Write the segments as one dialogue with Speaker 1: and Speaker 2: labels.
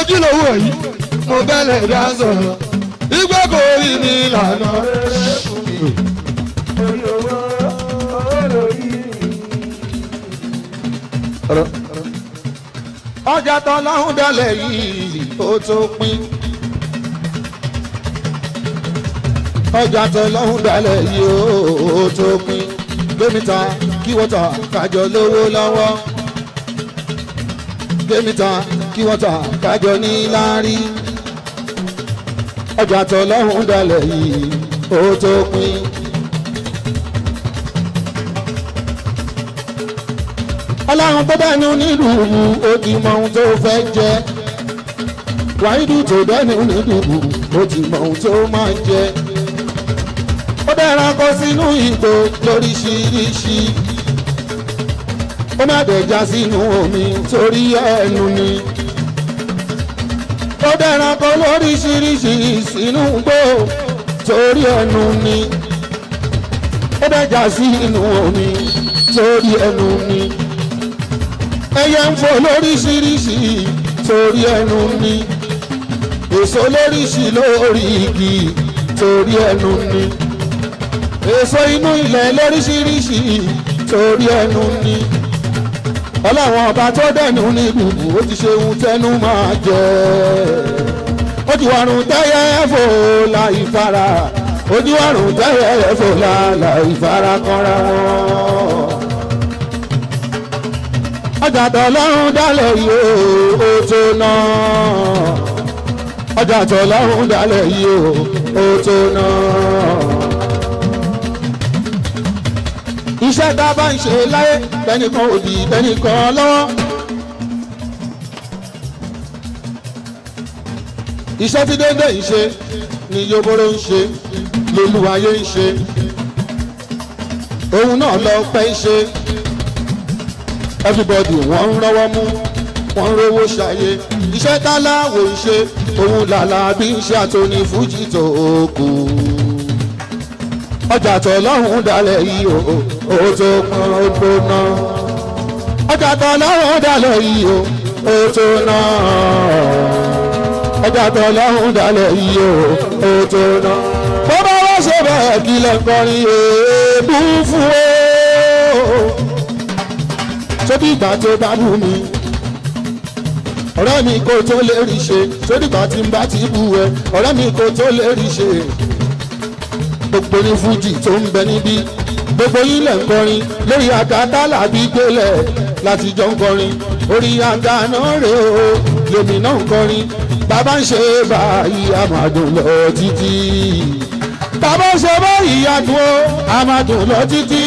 Speaker 1: ojúlówó yìí mo bẹ́lẹ̀ dá sọ̀rọ̀ ìgbẹ́ kò rí mi lànà.
Speaker 2: orí owó owó lórí.
Speaker 1: ọjà tán láhùn dálẹ̀ yìí ó tó pín. ọjà tán láhùn dálẹ̀ yìí ó tó pín. gbẹ́mìta kí wọ́n ta kájọ lówó lọ́wọ́. gbẹ́mìta kí wọ́n ta kájọ ní láárí. ọjà tán láhùn dálẹ̀ yìí ó tó pín. ọlọ́run tó dẹ́nu nílùú ó ti mọ ohun tó fẹ́ jẹ wáídù tó dẹ́nu nílùú ó ti mọ ohun tó máa jẹ ó dẹ́ran kó sínú ìgò lóríṣiríṣi ó má dẹ̀já sínú omi torí ẹnu ni ó dẹ́ran kó lóríṣiríṣi sínú gbó torí ẹnu ni ó dẹ̀já sínú omi torí ẹnu ni ẹyẹ ń fò lóríṣiríṣi torí ẹnu ni èso lóríṣi lórí igi torí ẹnu ni èso inú ilẹ̀ lóríṣiríṣi torí ẹnu ni ọlọ́run ọba tó dẹ̀nu ní gbùgbù ó ti ṣe ohun tẹnu máa jẹ ó ti wàrùn tẹ́yẹ fò láì fara ó ti wàrùn tẹ́yẹ fò láì fara kanra wọn ọjà tọlọ́run dálẹ̀ yìí ó tó ná ọjà tọlọ́run dálẹ̀ yìí ó tó ná. iṣẹ́ tá a bá ń ṣe láyé tẹnìkan òdì tẹnìkan lọ́wọ́. iṣẹ́ tí dédé ń ṣe ni yoboro ń ṣe lolúwayé ń ṣe òun náà lọ pẹ́ ń ṣe everybody wọ́n ń rọ́wọ́ mú wọ́n ń rówó ṣayé iṣẹ́ táláwo ń ṣe òun làlà bí ń ṣe àtòní fújì tó kù ọjà tọlọ́run dalẹ̀ yìí o ó tó pọn ó tó ná ọjà tọlọ́run dalẹ̀ yìí o ó tó ná ọjà tọlọ́run dalẹ̀ yìí o ó tó ná bó bá wá ṣe bẹ́ẹ̀ kí lẹ́ńkọrin èébú fún o sódì ìgbà tó bá bù mí ọ̀rẹ́ mi kò tó lè rí ṣe sódì ìgbà tí n bá ti bù ẹ ọ̀rẹ́ mi kò tó lè rí ṣe gbogbo ní fújì tó ń bẹ níbí gbogbo yín lẹ̀ ń kọrin lórí àga tálàbí gbélẹ̀ láti jọ ń kọrin orí àga náà rè o lèmi náà ń kọrin bàbá ń ṣe báyìí àmàdùn lọ títí bàbá ń ṣe báyìí àdùn ó àmàdùn lọ títí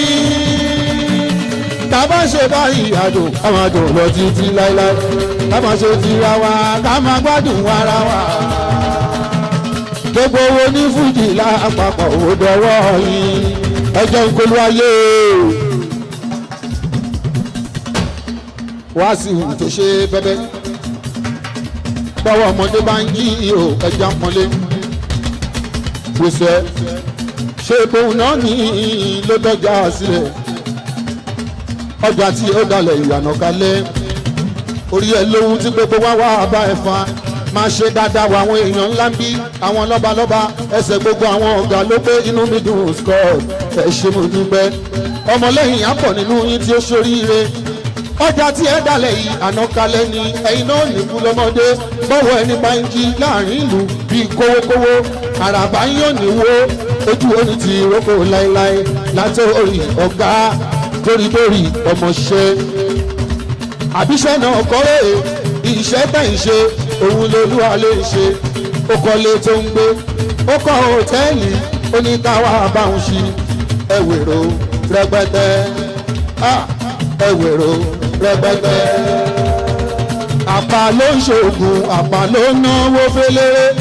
Speaker 1: tàbá ṣe báyìí àdùn ká máa dùn lọ títí láéláé ká máa ṣe tira wa ká máa gbádùn ara wa. gbogbo owó ní fújì lápapọ̀ ò dọwọ́ yìí ẹjọ́ nkolu ayé. wá sí ìhù tó ṣe bẹ́bẹ́ báwo ọmọdé bá ń yí ihò ẹja pọ́nlé gbèsè ṣé bóun náà ní ló dọ́jà sílẹ̀ ọjà tí ó dalẹ̀ ìyànà kalẹ̀ orí ẹ lóhun tí gbogbo wá wá bá ẹ fa máa ṣe dáadáa wọ àwọn èèyàn ńlá ń bí àwọn lọ́balọ́ba ẹsẹ̀ gbogbo àwọn ọ̀gá ló pé inú mi dùn scott ẹ ṣe mo dúpẹ́ ọmọlẹ́yìn á pọ̀ nínú yín tí ó ṣoríire ọjà tí ẹ dalẹ̀ yìí àná kalẹ̀ ni ẹ̀yin náà nìkú lọ́mọdé bọ́wọ́ ẹni bá ń jí láàrin ìlú bíi kówókówó àràbá yóò níwó ojú oní ti roko láéláé látòrí ọ̀gá torítorí ọmọṣẹ́ àbíṣẹ́ náà kọ́rẹ́ iṣẹ́ tẹ̀ ń ṣe òun lolúwa lè ṣe ó kọ́lé tó ń gbé ó kọ́ hòtẹ́ẹ̀lì oníkáwá báwọn ṣí ẹ̀wèrò rẹpẹtẹ ẹ̀wèrò rẹpẹtẹ àpá ló ń ṣoògùn àpá ló ń náwó fẹ́lẹ́rẹ́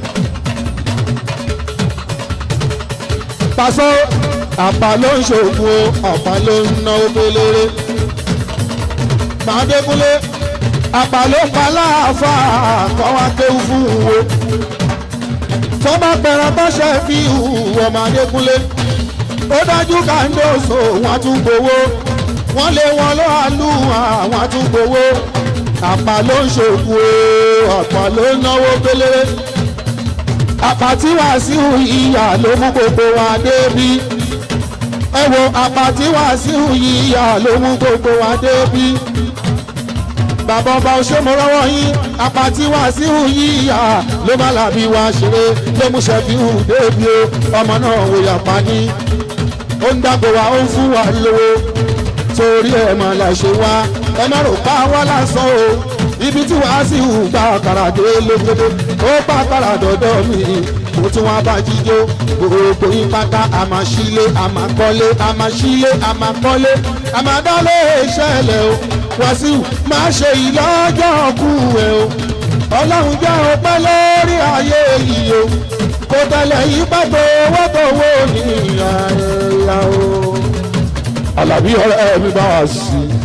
Speaker 1: pàṣọ àpá ló ń ṣoògùn o àpá ló ń náwó fẹ́lẹ́rẹ́ màdékúnlé àpá ló pa láàfà kọ́ wá kéwú fún wo tọ́ba pẹ̀rẹ̀ tọ́ṣẹ́ fi hùwọ́ màdékúnlé ó dájú kàńdóso wọn tún gbowó wọ́n lé wọn lọ́ àlù àwọn tún gbowó àpá ló ń ṣòkú o àpá ló ń náwó pélé àpá tí Wàsíù ìyá ló mú gbogbo wa débi ẹ wo àpá tí Wàsíù ìyá ló mú gbogbo wa débi bàbá ọba òṣèmọ̀rọ́wọ́ yín àpá tí Wàsíù ìyá ló má làbí wa ṣeré ló mú ṣẹ́fíù débi o ọmọ náà wò yàpá ní ó ń dàgbò wa ó ń fún wa lówó torí ẹ̀ máa là ṣe wá ẹ má rò pa wá lásán o ibi tí wàá sì hù gba àkàrà dé lókèdè ó pa àkàrà dọ̀dọ̀ mi mo tún wá bá jíjó gbogbo yín pátá a máa ṣílé a máa kọ́lé a máa ṣílé a máa kọ́lé a máa dálé ìṣẹ̀lẹ̀ o Wàsíù máa ṣe ìlọ́jọ́ kú ẹ o ọlọ́run jẹ́ ọpẹ́ lórí ayé yìí o kò tẹ̀lé yí pàtó owó tó wó ní ìyá ẹ̀yà o. Àlàbí ọ̀rẹ́ mi bá wà sí i.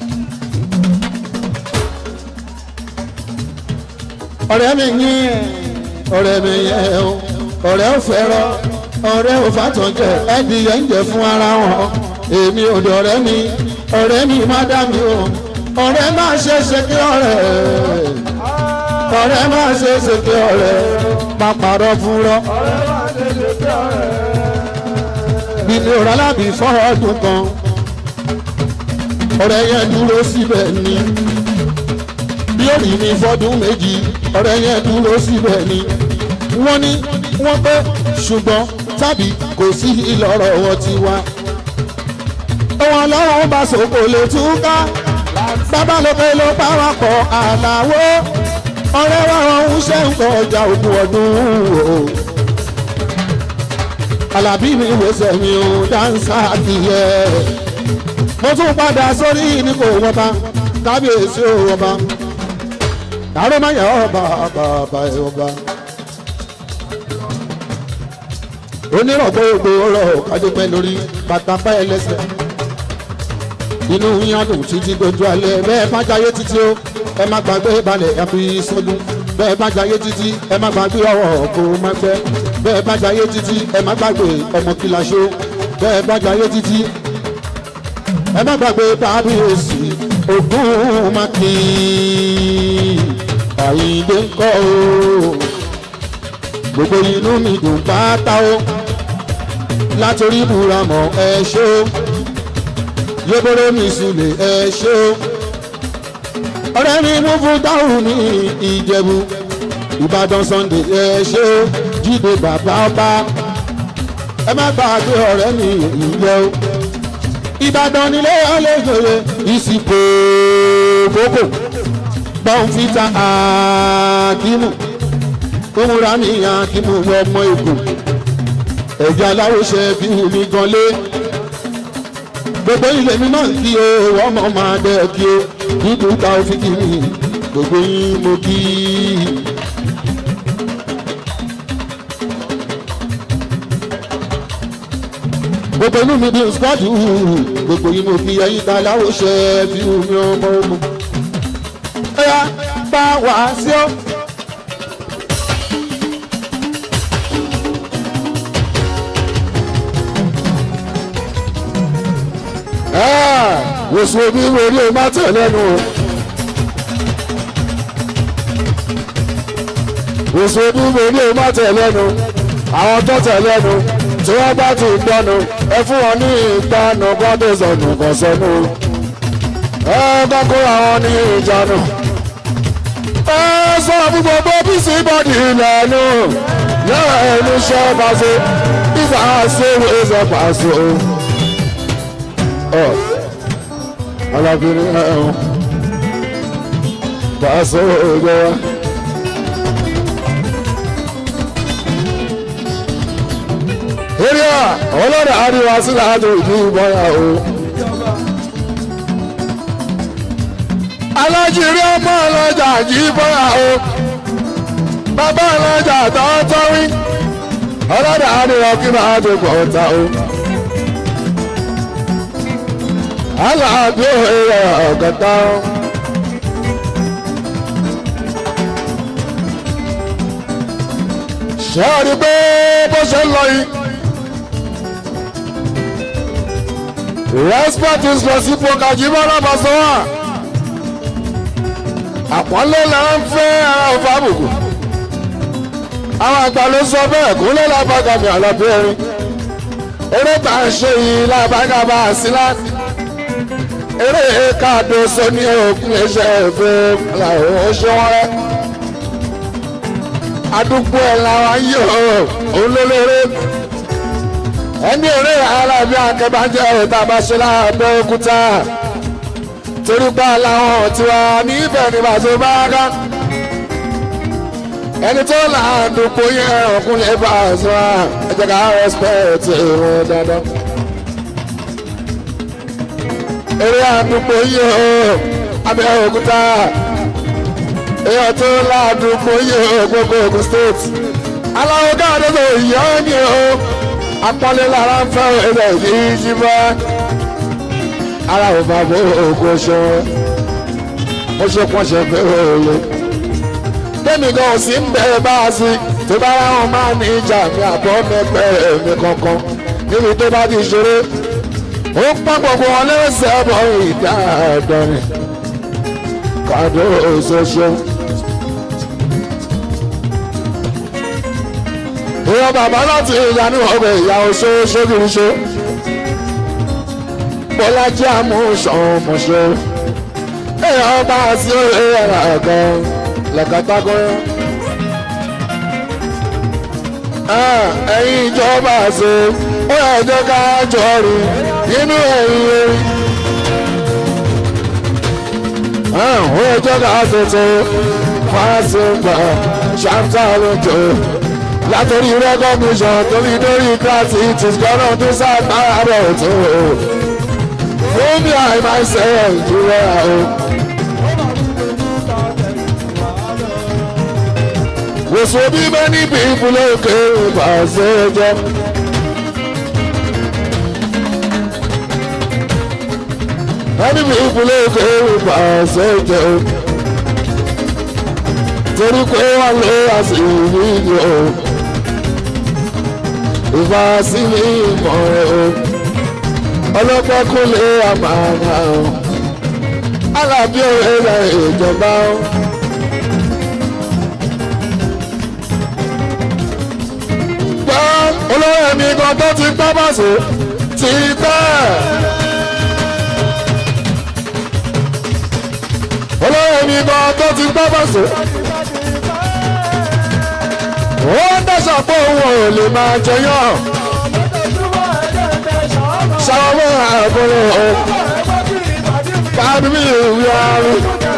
Speaker 1: ọ̀rẹ́ mi yín ọ̀rẹ́ mi yẹn o ọ̀rẹ́ ò fẹ́ràn ọ̀rẹ́ ò fàtọ̀jẹ ẹ̀dìyẹ ń jẹ fún ara wọn èmi ò dọ̀rẹ́ mi ọ̀rẹ́ mi má dá mi o ọ̀rẹ́ má ṣe ṣe kí ọ̀rẹ́ ọ̀rẹ́ má ṣe ṣe kí ọ̀rẹ́ má parọ́ fúnrọ́
Speaker 2: ọ̀rẹ́ máa ṣe ṣe kí ọ̀rẹ́.
Speaker 1: bí mi ò rà lábì fọ́ọ̀dún kan ọ̀rẹ́ yẹn dúró síbẹ̀ ni bí ó rí mi fọ́dún méjì ọ̀rẹ́ yẹn dúró síbẹ̀ ni wọ́n ní wọ́n pẹ́ ṣùgbọ́n tàbí kò sí ìlọ́rọ̀ wọn ti wá. Àwọn ọlọ́run bá sòkò lè túká bàbá lókè ló pàwọ́pọ̀ àlàwó ọ̀rẹ́ wa ọ̀hún ṣe ń kọjá ogún ọdún o. Àlàbí mi wẹsẹ̀ mi ò dáńsá kìíyẹ. Mo tún padà sórí ní kò wọ́n bá kábíyèsí ò wọ́n bá àrò máa yà ọba bàbá ẹ ọba. onírọ̀gbọ́ ògbó ọ̀rọ̀ kájọpẹ́ lórí bàtàpá ẹlẹ́sẹ̀. inú yín á dùn títí dojú alẹ́ bẹ́ẹ̀ má jayé títí ó ẹ má gbàgbé balẹ̀ àfi sọ́dún bẹ́ẹ̀ má jayé títí ẹ má gbàgbé ọwọ́ kó má fẹ́ bẹ́ẹ̀ má jayé títí ẹ má gbàgbé ọmọ kìláṣó bẹ́ẹ̀ má jayé títí ẹ má gbàgbé kábíyèsí ogún mákìn àyíndé ń kọ́ o gbogbo inú mi dùn pátá o látòrí buramọ̀ ẹ ṣó yébóró mi sùlẹ̀ ẹ ṣó ọ̀rẹ́ mi mú fún dáhùn ní ìjẹ̀bú ìbàdàn sunday ẹ ṣó jíde bàbá ọba ẹ má gbàgbé ọ̀rẹ́ mi ìyẹ́ o ìbàdàn nílé ọlẹ́gbẹ̀rẹ̀ ìsìnkú kókò bọ́ǹfìtà àkímù kómúra mi àkímù ọmọ èkó ẹ̀jẹ̀ aláwòṣe fi hù mí gan lé gbogbo ilé mi máa ń kí o ọmọ máa dẹ́ kí o dúdú ta òfin kì mí gbogbo yín mo kí i. gbogbo inú mi bí skọ́ọ̀dù gbogbo yín mo kí ẹyin ta aláwòṣe fi hù mí ọmọ ogun ẹ̀yà bá wà sí ọ́. wòsàn omi wo ni o máa tẹ̀ lẹ́nu o. wòsàn omi wo ni o máa tẹ̀ lẹ́nu àwọn tó tẹ̀ lẹ́nu tí wọ́n bá ti gbọ́nu ẹ fún wọn ní ìgbàanu bọ́dé sọnù kọ̀ sọnù ẹ bá kó àwọn ní ìjánu ẹ sọ fún gbogbo bísí bọ́dì ìlànà yàrá ẹni ṣẹ́ pàṣẹ ìfà ṣe é ṣe pàṣẹ o alábìrin ẹ̀hún pàṣẹ òjò wa. eré à ọlọ́dà àríwá sílẹ̀ àjò ìdí ìbọyà o. alájírí ọmọ ọlọ́jà jí bọ́yà o. bàbá ọlọ́jà tọ́tọ́ wí. ọlọ́dà àríwá kí máa tó pọ̀ ta o. aláàbí òye ọ̀gọ́ta o. ṣé o rí pé bó ṣe ń lọ yìí. respect is reciprocal jimoh labasowa àpọ́nlé là ń fẹ́ ara òfò àbùkù àwọn àgbà ló sọ bẹ́ẹ̀ kó ló lábàgà mi àlọ́bí ẹ̀rín eré tá à ń ṣe yìí lábàgà bá a sí láti eré káàdó sóní òkun iṣẹ́ ìfẹ́ làwọn ó ṣe wọ́n rẹ́ àdúgbò ẹ̀ làwọn yìí ó òun ló lérè ẹni eré alábí akẹ́bàjẹ́ òtá bá ṣe láàbẹ̀ òkúta torí bá làwọn tiwa níbẹ̀ ní bàtò bá ká ẹni tó láàdúgbò yẹn ọkùnrin bá a sọ ẹ jẹ́ ká respect ìrún dandan eré àdúgbò yìí ó abẹ́ òkúta èèyàn tó láàdúgbò yìí ó gbogbo Ògùn state aláwọ̀ káàdé tó yọ ọ́ ní o apọ́nlé lára ń fẹ́ ẹ̀rọ yìí jí bá ara ò bá bó ògùn ṣe ó ṣe pọ́n ṣe fẹ́ òye tẹ́mi gan ò sí ń bẹ̀rẹ̀ bá a sí tó bá ráhùn máa ní ìjà mi àbọ̀ mẹ́pẹ́ mi kankan níbi tó bá ti ṣeré ó pọ́n gbogbo wọn lẹ́sẹ̀ bọ̀ ìdá àdọ́rin kàdó òṣoṣo. ìyá bàbá láti ìyanu ọgbẹ ìyá oṣó ṣókìrìṣó bọ́lájí àmúṣọmọṣọ èèyàn bá sí òye ẹ̀rọ ẹ̀kan lẹ́kàtàkùnrin. ẹ̀yin ìjọba ṣe ó yẹ jẹ́ ká jọ rí nínú ẹ̀yìn erin. ó yẹ jẹ́ ká ṣètò fásitì ṣáńtà lójó látòrí recognition torí dórí kíláàsì ti gbọ́dọ̀ tó sáàgbára rẹ̀ tó fún mi àìmáṣẹ́ ìdúró o. wòsàn bí many people lókè ìbàṣẹ jẹ. many people lókè ìbàṣẹ jẹ. torí pé wọ́n lé àṣírí yìí o ìfà sí ní ìmọ̀ o ọlọ́pàá kò lè àmàlà o alábí òwe rẹ̀ ìjọba o. gbọ́ olówó ẹ̀mí kan tó ti gbọ́ bàṣẹ ti bẹ́ẹ̀. olówó ẹ̀mí kan tó ti gbọ́ bàṣẹ ó ń dẹ́sọ̀ pé òun ò lè máa jẹyàn. ṣàwọn àbúrò o kábí mi ìwé àrùn.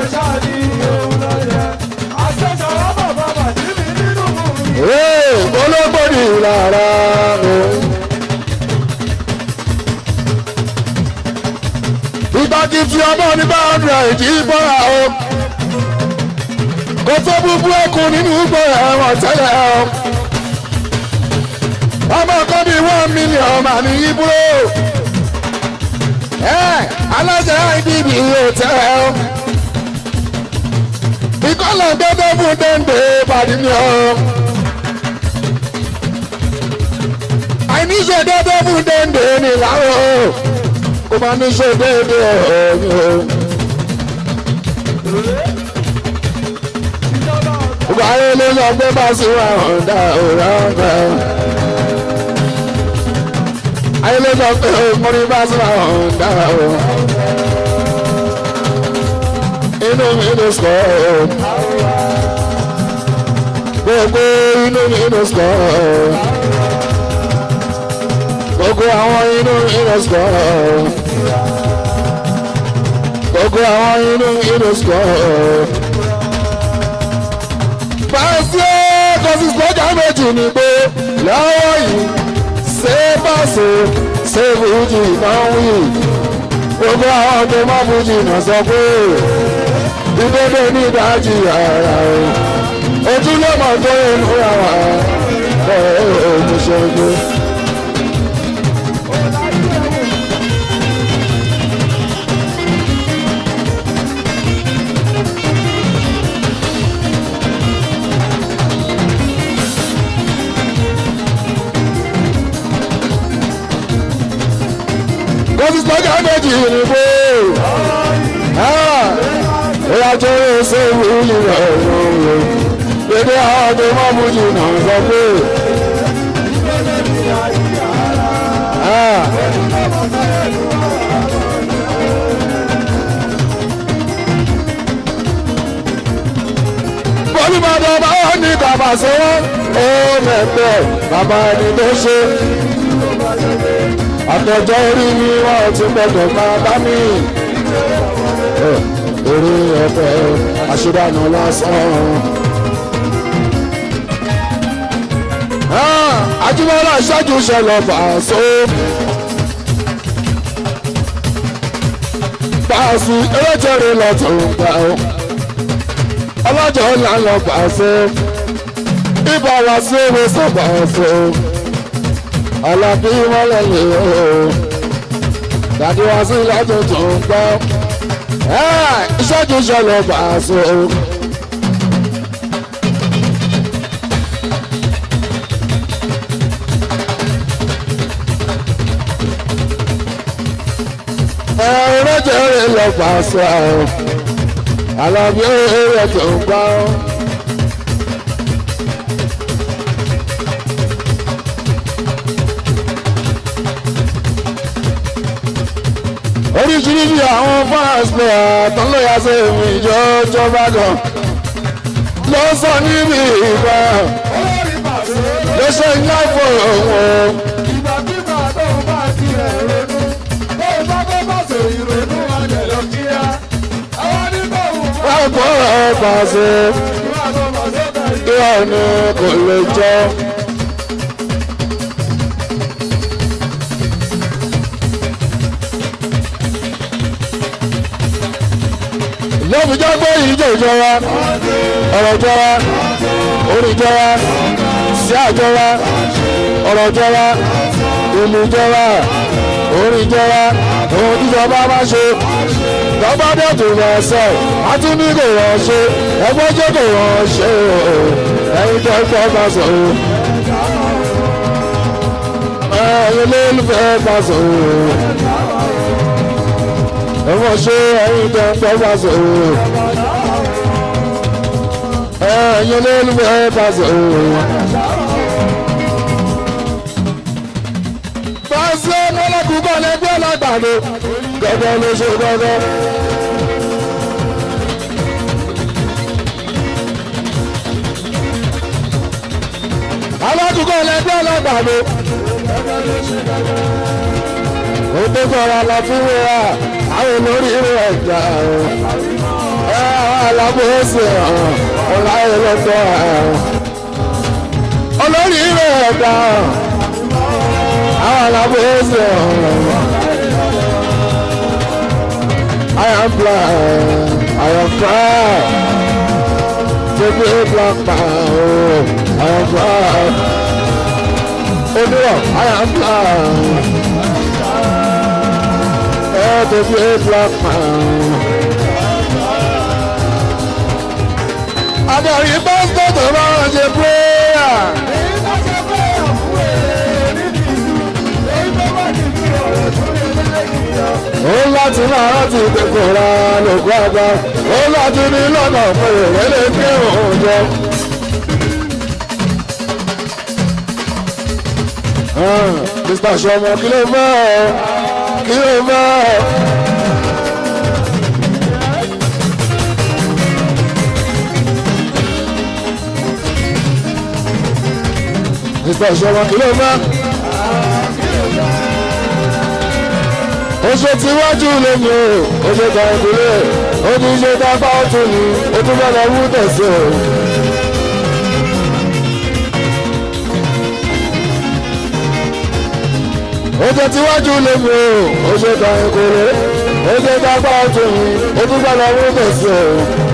Speaker 1: olóògbòdì rárá o. ìgbàgì tí ọmọ ní bá ọdún ẹ̀jì bọ́ra o kò tó búbú ẹkùn nínú gbọ́ ẹ̀wọ̀n tẹ́lẹ̀ ọ́. ọmọ kan bíi one million mà ní ibúrò. ẹ alájà idb yóò tẹ́ ẹ ọ́. ìkọlọ̀ gbẹ́dọ̀ fún dẹ́ndé pàdé mi ọ́. àìníṣe dẹ́dọ̀ fún dẹ́ndé ní ìlàwọ̀ kò máa níṣe déédéé ọ̀hún mi ọ́. Wáyé ló lọ gbé bá sí wa ọ̀dà òrà ọ̀dà. Ayé ló lọ gbé orí bá sí wa ọ̀dà o. Inú mi ló sọ ọ́. Gbogbo inú mi ló sọ ọ́. Gbogbo àwọn inú mi ló sọ ọ́. Gbogbo àwọn inú mi ló sọ ọ́ fàṣẹ kọsí sọjà méjì ni pé lọ́wọ́ yìí ṣé bàṣẹ ṣé fújì náà wí gbogbo àwọn tó má fújì náà sọ pé ìdédé ní ìdájì ara o ojú ló mọ̀ tó inú àwa ẹ̀ ẹ̀ ẹ̀ ṣe gbé. kọ́sí sọ́jà méjì ni pé bóyá tó ń ṣe ìwúlò rẹ̀ òun dédé àwọn tó mọ́ mú jù náà sọ pé. olùbàdàn bá wọn ní bàbá sọ́wọ́ ó mẹ́pẹ́ bàbá ẹni tó ṣe. àtọ̀jọ́ orí mi wọ́n ti gbọ́dọ̀ máa bá mi. orí ọ̀pẹ àṣìdànù lásán. Ajíbọ́lá ṣáájú ṣẹlẹ̀ fàṣọ. Pàṣẹ eréjẹrẹ lọ́tún gbà ó. Ọlọ́jọ́ ńlá lọ pàṣẹ. Ibà wá sí ewé sọ̀bà ọ̀fọ̀. Àlàbí mọ́lẹ̀ lè o. Dàdí wá sí lọ́tún tó ń gbọ́. Ṣáájú ṣẹlẹ̀ fàṣọ. ẹ̀rọ̀jẹ̀rẹ̀ lọ pàṣẹ àwọn alábí ẹ̀rẹ̀ tó ń gbá ọ́. oríṣiríṣi àwọn fans player tó ń lọ́yà sí èmi ìjọ́jọ́ bá gan ló sọ níbi ìgbà ló ṣe ń yá fún òun.
Speaker 2: ìgbàkigbà tó ń bá tiẹ̀ ronú tó ń bá bọ́ bá sọ ìrònú alẹ̀ lọ kíá. àwọn nígbà wù wá
Speaker 1: wọ́n kọ́ ẹ̀ pàṣẹ
Speaker 2: ìwà tó bá sọ́kà yìí.
Speaker 1: kí wọ́n ní kò lè jẹ́. lóbi jẹ́ pé ìjọ ìjọba ọ̀rọ̀ ìjọba orí ìjọba sí àjọba ọ̀rọ̀ ìjọba ìlú ìjọba orí ìjọba ohun tíjọba bá ṣe tọ́ba dẹ̀tún lọ sọ àti ní kò wọ́n ṣe ẹgbẹ́ jẹ́ kò wọ́n ṣe o ẹ̀yin tó ń fẹ́ bá sọ o ẹ̀yin ló ń fẹ́ bá sọ o ẹ̀wọ̀n ṣe ẹ̀yin tó ń fẹ́ bá sọ o ẹ̀yin ló ń fẹ́ bá sọ o. Fásitì ọmọlẹ́kùn bọ̀ lẹ́gbẹ́ lágbàdo gẹ́gẹ́ ló ṣe gẹ́gẹ́. alákùnkọ́ lẹ́gbẹ́ lágbàdo. ó tó sọ̀rọ̀ lọ fún wíwá àwọn olórí rẹ̀ gbà ó. ẹ àwọn alábòóṣe ọ̀hún ọ̀la ẹlẹ́tọ̀ ọ̀hún. olórí rẹ̀ gbà ó. àwọn alábòóṣe ọ̀hún. I am blind, I am proud to be a black man. I am proud. Oh no, I am proud. Oh, to be a black man. Adarí pásítọ̀ tó bá wọn ṣe prayer.
Speaker 2: èyí tó ṣe pé ọ̀fun èrè nídìí ìlú èyí tó bá dìbò ọ̀rọ̀ tó lè lẹ́yìn yọ.
Speaker 1: Ó láti máa rántí ìdẹ́kùnra lògùn àgbà. Ó láti ní lọ́nà fún ìrẹ́lẹ̀ kí òun jọ. Mr. Sọmọ kí ló fẹ́ ọ? Kí ló fẹ́ ọ? Mr. Sọmọ kí ló fẹ́? ó ṣe tiwájú lómi o ó ṣe ta ìdílé ó ti ṣe dápá ọ̀tún ni ó tún bá lọ wú tẹ̀sí o. ó ṣe tiwájú lómi o ó ṣe ta ìkórè ó ṣe dápá ọ̀tún ni ó tún bá lọ wú tẹ̀sí o.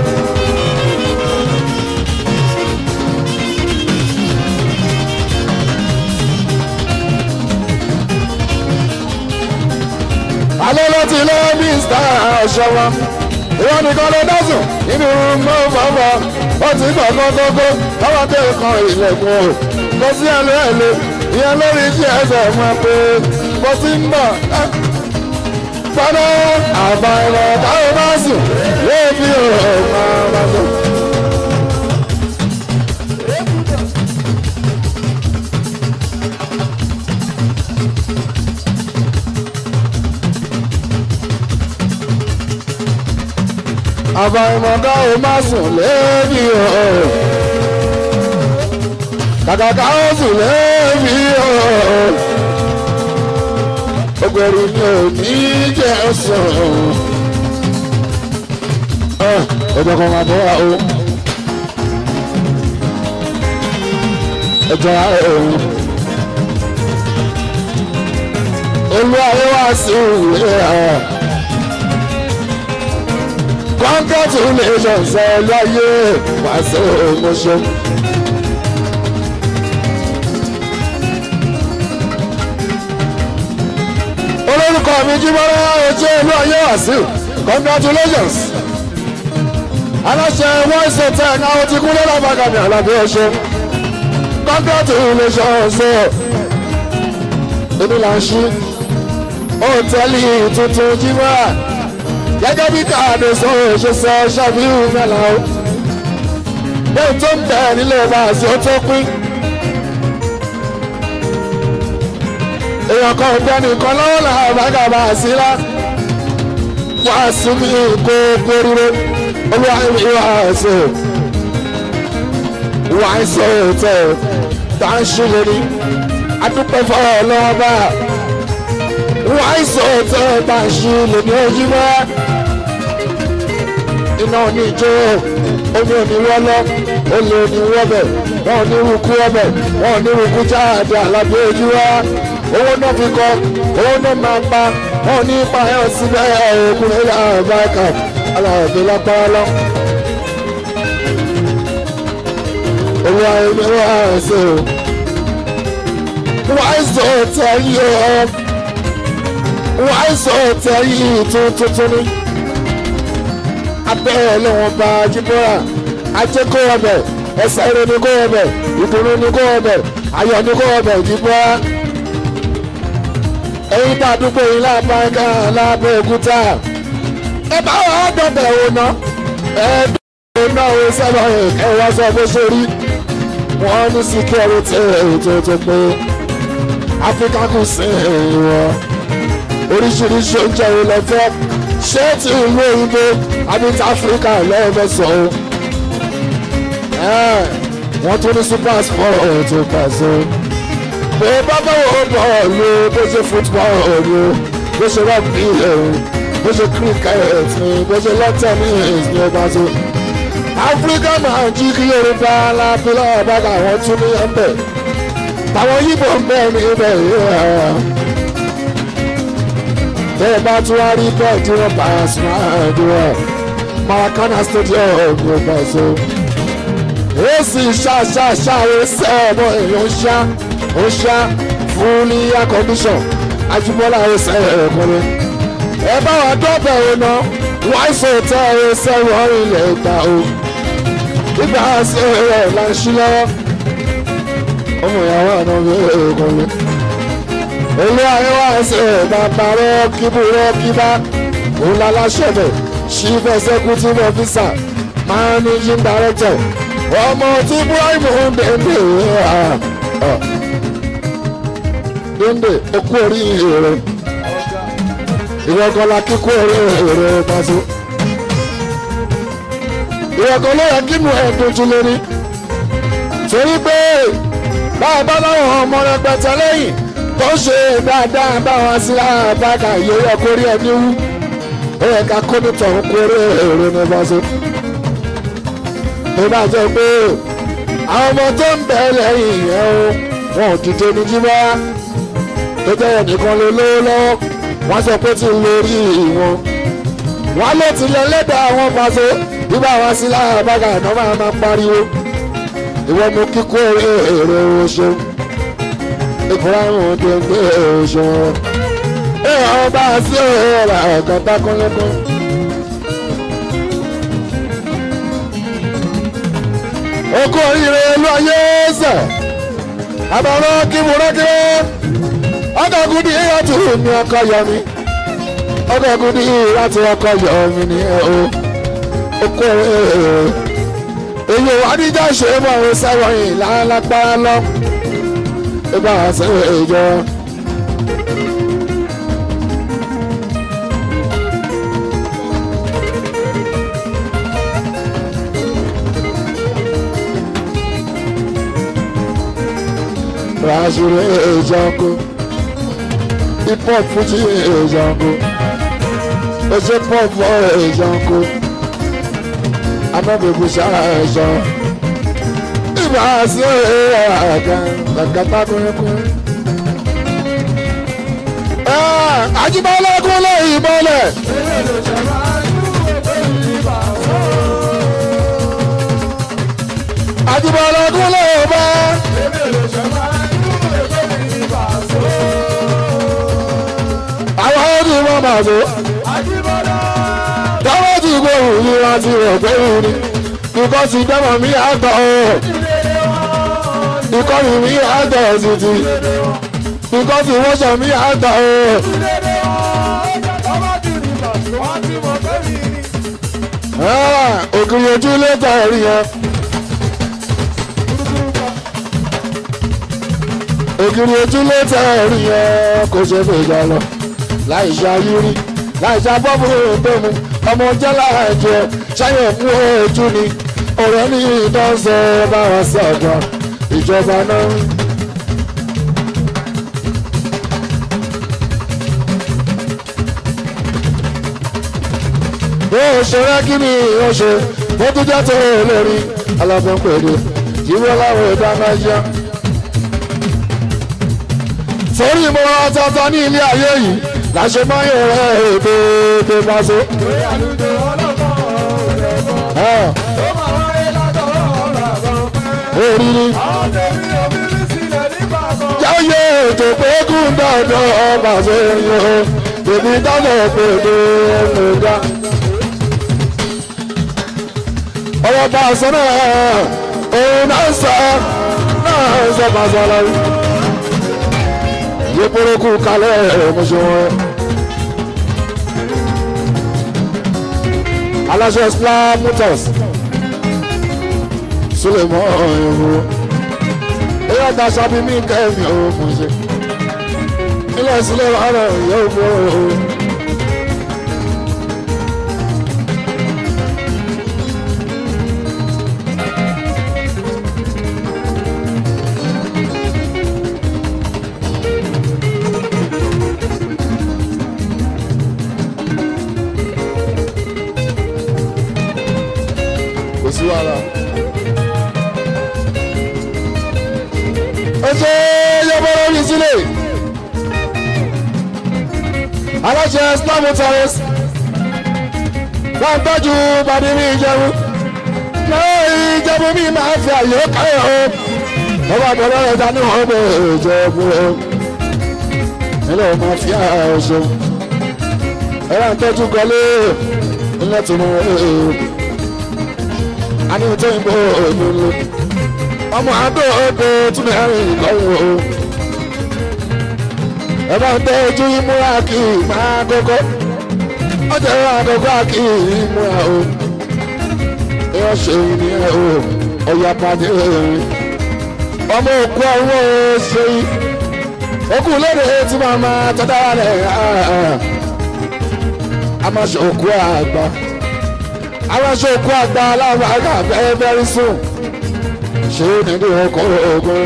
Speaker 1: alẹ́ ló ti lọ́ mísítà ọ̀ṣọ́wọ́ ìwọ nìkan ló dásùn nínú mọ́ fọ́fọ́ ó ti gbọ̀ngàn gógó lọ́wọ́ tẹ̀ kan ilẹ̀kùn o kò sí ẹlẹ́ ẹlẹ́ ìyẹn lórí iṣẹ́ ẹsẹ̀ mọ́ pé mo ti ń bọ̀ fọ́nà àbá ẹ̀rọ táwọn bá sùn yóò fi ọmọ bá sọ. àbàìmọ̀ká ò má sùn lébi o kàkàkà ó sùn lébi o ògbèrú ni ò ní jẹ́ sùn ọjọ́ kan máa bọ́ wa o ẹjọ́ òun olú ayé wá sí ìwé ẹ̀ congratulations ẹ láyé wá sí òmùṣọ. olórúkọ mi jíbọ́lá ojú olú ayé wá sí congratulations aláṣẹ voice hotel náà ó ti kú lọ́la bàgàmì àlàbí ọ̀ṣọ́ congratulations ẹ èmi là ń ṣí òtẹ́ẹ̀lì tuntun jíbọ́lá gẹ́gẹ́ bí káàdì sọ̀rọ̀ ṣe sọ ṣàfihàn mẹ́la o bẹ́ẹ̀ tó ń bẹ̀ nílé báàsì ó tó pín. èèyàn kan gbẹ́ nìkan lọ́wọ́ làwọn àbágà báàsì lá wá sí mi kó kórìíre olúwa ìwà ẹ̀sẹ̀ wà ń sọ òtẹ̀ tá ń ṣe lórí adúpẹ́ fọwọ́ lọ́wọ́ bá wà ń sọ òtẹ̀ tá ń ṣe lórí ojú bá iná oníjó omi òní wọ́lọ́ olè òní wọ́bẹ̀ wọn ò ní rúkú ọbẹ̀ wọn ò ní rúkú jáde àlàbí ojú wa owó náà fi kọ owó náà máa pa wọn ò ní pa ẹ̀ síbẹ̀ ọkùnrin ilẹ̀ àbáyíká aláàbí lápára lọ. owó ayélujára wà ẹsẹ̀ o wọ́n àìsàn ọ̀tẹ̀ yìí ọ̀ wọ́n àìsàn ọ̀tẹ̀ yìí tuntun ni abẹ́rẹ́ lọ́wọ́n bá jíbọ́ra ajé kó ọbẹ̀ ẹsẹ̀ eré ni kó ọbẹ̀ ìdùnnú ni kó ọbẹ̀ ayọ̀ ni kó ọbẹ̀ jíbọ́ra. ẹ̀yin tá a dúpọ̀ yín lábáńká lábẹ́ òkúta ẹ bá wà á dọ̀bẹ̀ wò ná ẹ dọ̀bẹ̀ náà ó sábà ẹ wá sọ bó ṣe rí wọ́n ní síkírọ́tì ètò tó pé áfíríkà kù sí wọn oríṣiríṣi oúnjẹ ìlẹ̀ fẹ́ ṣé ti ìlú òyìnbó abita áfíríkà lẹ́ẹ̀mẹ́sàn án wọ́n tún ní super sport tó pàṣẹ. bó bá báwo bọ́ọ̀lù bó ṣe football ni bó ṣe rugby bó ṣe cricket ni bó ṣe lawn tennis ni ó bá tó. áfíríkà máa jí kí yorùbá lábílẹ̀ ọ̀bàgà wọn tún ní ẹ̀mbẹ̀ táwọn yíbo ń bẹ̀ ní ibẹ̀ yìí bẹ́ẹ̀ bá tún wá rí bẹ́ẹ̀ tí wọ́n bá a sùn àdúrà maracana stadium ló bá so. èsì ṣàṣàṣàrò sẹ́ẹ̀mọ́ èèyàn ṣá ó ṣá fully air condition ajúmọ́lá ẹsẹ̀ ẹ̀kọ́lẹ́. ẹ bá wa dọ́bẹ̀ o ná wáìsì òtẹ́ ẹsẹ̀ wọ́n ilẹ̀ ìgbà o. nígbà sí rẹ̀ là ń ṣí lọ́wọ́. ọmọ ìyàwó àná mi ẹ̀kọ́lẹ́ olú àríwá ẹsẹ̀ bàbá rọ́ọ̀kìbù rọ́ọ̀kìbá òun láláṣẹ̀bẹ̀ chief executive officer managing director ọmọ tí ibrahim ndende ndende okú orí èrè ìwọ̀gọ́lá kíkú orí èrè pàṣẹ. ìwọ̀gọ́ ló yẹ kí nu ẹ̀dùn jù lórí torí pé báwa láwọn ọmọ rẹpẹtẹ lẹ́yìn tó ṣe dáadáa báwọn sílára bàkà yóò yọ kórí ẹni wú ó yẹ ká kó nítorí kórè èrò ní bọ́sẹ̀. tó bá jẹ́ pé àwọn ọmọ tó ń bẹ̀ lẹ́yìn yẹn o wọn ò dìde ní jíbá tó jẹ́ ẹnìkan ló lówó lọ́wọ́ wọ́n sọ pé tí ń lórí wọn. wọ́n ló ti lẹ lẹ́dàá àwọn pàṣẹ bí báwọn sílára bàkà náà máa máa pariwo ìwọ mú kíkó èrò oṣù ibrahim dègbé òṣùwọ̀n ẹ ọba sí ọ̀rọ̀ ọ̀gá tákúnlẹ́kún. okú oríire ìlú ayé ẹsẹ̀ àbàrọ̀ kíburọ́kírọ́ ọgọ́gùn ní ìyàtú ní ọkọ̀ yọmi ọgọ́gùn ní ìyàtú ọkọ̀ yọmi ní ẹ o oko èyí wà níjà ṣe é mọ̀ ọ́n sẹ́wọ̀n yìí lálágbára lọ ìgbà àṣẹ ìjọ. Rajure Ejango, hip hop Fuji Ejango, Oje pop Ejango, Anabebu Shara Ejan, Iba se aga, Kàkàtà kúrẹ́kúrẹ́. Ajíbọ́lá kúnlẹ̀ ìbọ̀lẹ̀. Ajíbọ́lá kúnlẹ̀ ìbọ̀lẹ̀. àwọn ọdún wọn máa tó. dáwọ́ ti gbóhùn yìí wá ti rọ̀ pé yìí ni ikọ́ ti dẹ́mọ̀ mí àgbọ̀ ọ̀ ikọ́ mi mí àgbọ̀ títí ikọ́ ti wọ́ṣọ̀ mí àgbọ̀ ọ̀. òkìrì ojú ló tẹ̀ ẹ̀rí yẹn. ògiri ojú ló tẹ ẹ̀rí yẹn kò ṣe fèjà lọ láì ṣe ayírí láì ṣe abọ́bù òǹdómù ọmọ jẹ́ láàjẹ ṣáyẹ̀ mú ojú ni ọ̀rẹ́ ní ìdánṣẹ́ bá wọn sọ̀gbọ́n ìjọba náà. bó o ṣe rẹ́ kí ni o ṣe bó tún jẹ́ tó lórí alábọ́n pẹ̀lú ìwé láwọn ìdáná yá sórí ìmọ̀ràn ọ̀tọ̀ọ̀tọ̀ ní ilé ayé yìí láṣẹ máa ń yẹ̀rẹ̀ èdè èdè pàṣẹ. Orí ni jáyé ètò pé kún dandan pàṣẹ yẹn èmi dábọ̀ pé èdè ẹ̀mẹ̀dá. Ọ̀rọ̀ pàṣẹ náà òun náà sọ náà sọ pàṣẹ lọ́wọ́ yeporoku kalẹ̀ mọ̀ṣọ́ aláṣẹ islam motors sulemọ ẹ̀hún ẹ̀yà daṣà bí mi kẹ́mi ò mọ̀ṣẹ́ ilé sílẹ̀ ọ̀rọ̀ yóò bọ̀ ọ́. sí wàhálà. ó ṣe yọ́bọ̀rọ̀ mi sílẹ̀. aláṣẹ islam terrace wọ́n tọ́jú bàbí mi ìjẹun. lẹ́yìn ìjẹun mi máa fi àyè káyọ̀ o. wọ́n bá bẹ̀rẹ̀ rẹ̀ dání wọ́n bẹ̀ ìjẹun o. ilé ọmọ fi àyè ṣe. ẹ̀rọ àtọ́jú gọlé ilé tó mú ẹ̀ẹ́dẹ́gbẹ̀rún ani o tó ń bọ olólo ọmọ adó oko tún bẹ rìn lọ́wọ́ o ẹ bá ń tẹ ojú ìmúra kì í máa kókó ọjà ìwà àkókò kì í múra o ẹ ṣe ní ẹ o ọyà pàdé ọmọ òkú ọwọ́ ṣe òkú lédè tí màá máa tọ́jà rẹ̀ a máa ṣe òkú àgbà àwọn aṣọ òkú àgbà aláwọ̀ àgbà very very soon ṣé nílé ọkọ̀ ogun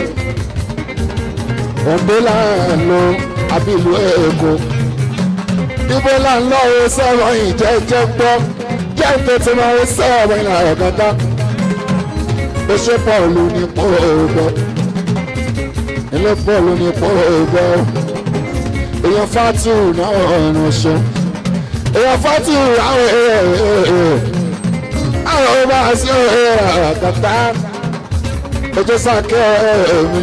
Speaker 1: òǹdó là ń lọ àbí ìlú èkó ibo là ń lọ o sọ̀rọ̀ ìjẹ́jẹ́ gbọ́ jẹ́ ìfẹ̀tẹ̀ máa ń sọ̀rọ̀ ìlà ọ̀gá ó ṣe pọ̀lù ní pọ̀ọ̀gbọ́ ilé pọ̀lù ní pọ̀ọ̀gbọ́ èèyàn fátìrù náà ọ̀ràn ṣe èèyàn fátìrù àwọn èèyàn àwọn ọba sí àkàtà ojú sàkẹ́ mi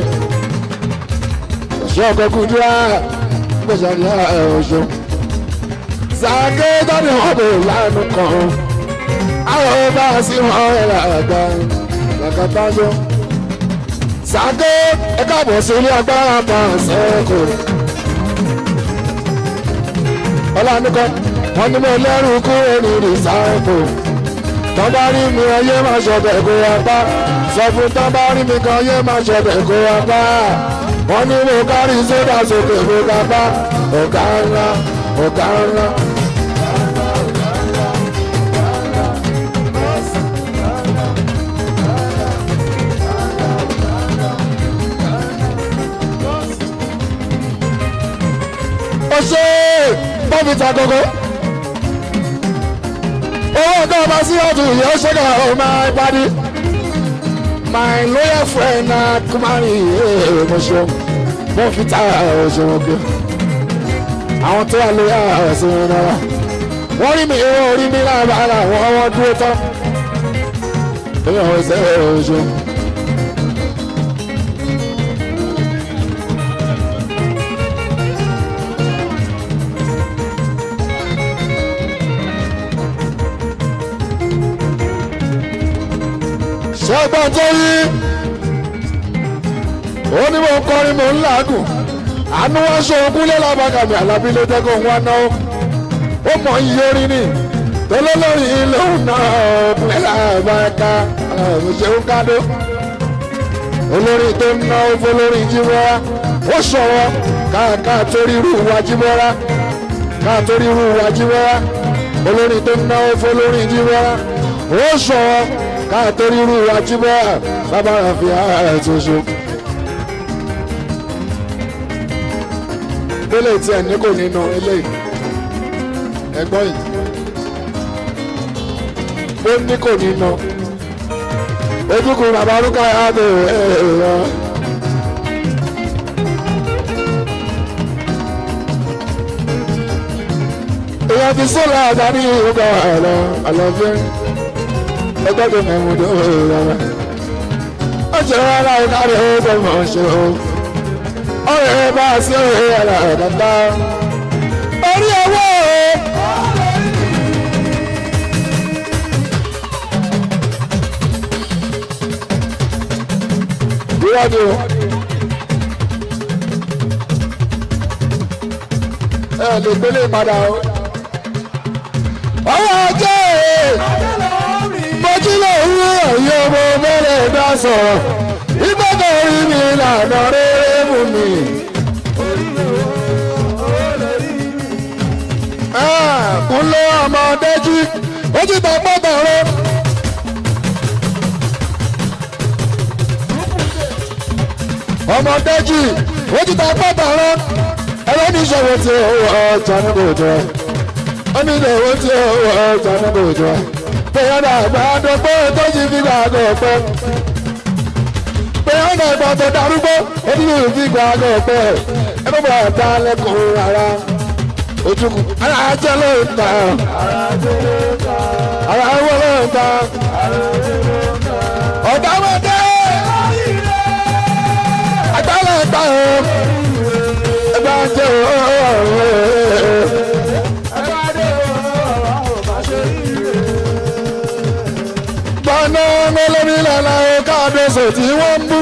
Speaker 1: ṣé ọkọ̀ kúndúrà gbèsè ní ọ̀ṣọ́ sàkẹ́ jáde wọn bò lánàá kan àwọn ọba sí wọn àgbà àkàtà jọ sàkẹ́ ẹ káàbọ̀ sí ilé agbára kan sẹ́kù ọlọ́nìkan wọn ni mo lẹ́rù kúrò ní rìsáìpù
Speaker 3: tọ́ bá rí mi ayé máa ṣọ̀bẹ̀ kó wa bá sọ fún tọ́ bá rí mi kan ayé máa ṣọ̀bẹ̀ kó wa bá wọ́n ní mo kárí sódà sókè mo ká bá ọ̀gá ńlá ọ̀gá ńlá. ó ṣe bọ́ọ̀bì ta gógó owó ọ̀gá ọba sí ọdún yìí ó ṣe ká ọ máa gbádí my loyal friend na kumari ee mo ṣe mo fi ta ọṣẹ wọn gbé àwọn tó wà lóyà ọ̀sẹ̀ wọn náà wọ́n rí mi wọ́n rí mi lábàárà wọ́n wọ́n dúró tán èmi àwọn ẹsẹ̀ ọṣẹ. ṣẹ́gbọ́n tó yí ó ní mo ń kọrin mo ń làágùn àánú wọn ṣe ogún lé lábàgàmì àlàbí ló dẹ́kun wọn náà ó mọ iye orin ni tolólórí ilé òun náà ọ̀pẹ́ làbàkà ṣeun kádó olórí tó ń ná ó fọlórí jíbọ́ra ó ṣọwọ́ káàká torí irú wa jíbọ́ra káà torí irú wa jíbọ́ra olórí tó ń ná ó fọlórí jíbọ́ra ó ṣọwọ́ káàtórí irú wa jí bọ́ bàbára fi ara tó ṣe. délé tí ẹ̀ ní kò nínú eléyìí ẹgbọ́n yìí ó ní kò nínú ojúkùn bàbá arúgbó ààbò ẹ̀rọ. èèyàn ti sọ́la àdáni ìhùkọ̀ àlọ́ àlọ́fẹ́ ẹgbẹ́gbẹ́ mẹ́múdó rárá. ó jẹ́ rárá ìkárí ọgbẹ́ mọ̀ ṣe o. ọ̀rẹ́ bá a sí ọ̀rẹ́ ara ẹ̀dá. orí owó o. ìwádìí o. ẹ lè gbélé padà o. ọwọ́ ajé mọ́jílẹ̀ òwú ẹ̀yọ́ ọmọ mẹ́rẹ̀ dá sọ̀rọ̀ ìgbọ́dọ̀ orí mi lànà rere mú mi. kúnlẹ̀ ọmọdéjì ó ti tọ́ pọ́tọ̀ rẹ. ọmọdéjì ó ti tọ́ pọ́tọ̀ rẹ. ẹ̀rọ ní ìṣòro tí ó wọ ọjà níbo jẹ́ ó ní ìṣòro tí ó wọ ọjà níbo jẹ́ bẹ́ẹ̀ náà gbàdọ̀ pé tó ti fi gbàdọ̀ pẹ́. bẹ́ẹ̀ náà gbàdọ̀ darúgbó ó ti fi gbàdọ̀ pẹ́. ẹ bá bọ̀ dá lẹ́kùn ara ojúkù ara jẹ́ ló ń ta. ara wọ́n ló ń ta. ọ̀dàmọ̀dé agbálẹ̀ ta o. ẹgbẹ́ jẹ́ ọ̀rọ̀ gbọ́nà mẹ́lẹ́mí lẹ́la ọ̀ká àdọ́sọ̀ tí wọ́n ń bú.